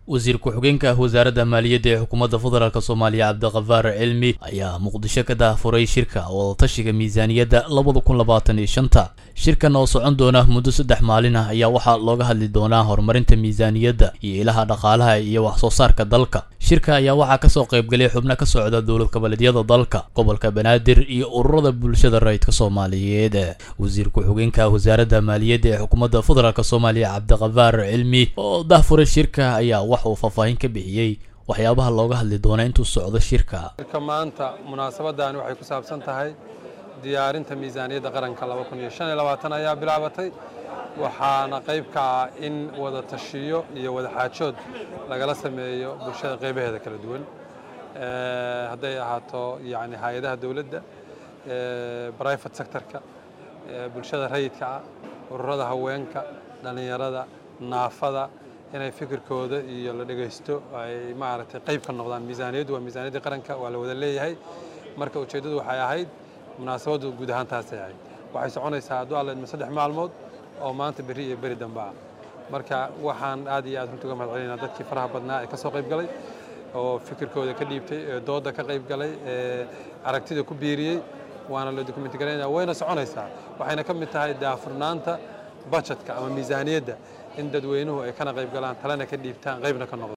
wasiir ku-xigeenka wasaaradda maaliyadda ee xukuumadda federaalk soomaaliya cabdiqafaar cilmi ayaa muqdisho ka daafuray shirka wadatashiga miisaaniyadda labada kun labaatan iyo shanta shirkan oo socon doona muddo saddex maalin ah ayaa waxaa looga hadli doonaa horumarinta miisaaniyadda iyo ilaha dhaqaalaha iyo wax soo saarka dalka shirka ayaa waxaa kasoo qaybgalay xubno ka socda dowlad goboleedyada dalka gobolka banaadir iyo ururada bulshada rayidka soomaaliyeed wasiir ku-xigeenka wasaaradda maaliyadda ee xukuumadda federaalk soomaaliya cabdiqafaar cilmi oo dahfuray shirka ayaa wax uu faahfaahin ka bixiyey waxyaabaha looga hadli doona intuu socdo shirka shirka maanta munaasabadani waxay ku saabsan tahay diyaarinta miisaaniyadda qaranka ayaa bilaabatay waxaana qayb ka ah in wada tashiyo iyo wada xaajood lagala sameeyo bulshada qaybaheeda kala duwan hadday ahaato yani hay-adaha dowladda brivate sectorka bulshada rayidka ah ururada haweenka dhallinyarada naafada inay fikirkooda iyo la dhegaysto ay maaragtay qayb ka noqdaan miisaaniyaddu waa miisaaniyaddii qaranka waa la wada leeyahay marka ujeeddadu waxay ahayd munaasabaddu guud ahaan taasay ahayd waxay soconaysaa hadduu alla idmo saddex maalmood oo maanta berri iyo beri dambe ah marka waxaan aad iyo aad runta uga mahad celinaa dadkii faraha badnaa ee ka soo qayb galay oo fikirkooda ka dhiibtay ee doodda ka qayb galay ee aragtida ku biiriyey waana la dokumenti garaynaya wayna soconaysaa waxayna ka mid tahay daafurnaanta bajetka ama miisaaniyadda in dadweynuhu ay kana qayb galaan talena ka dhiibtaan qaybna ka noqdo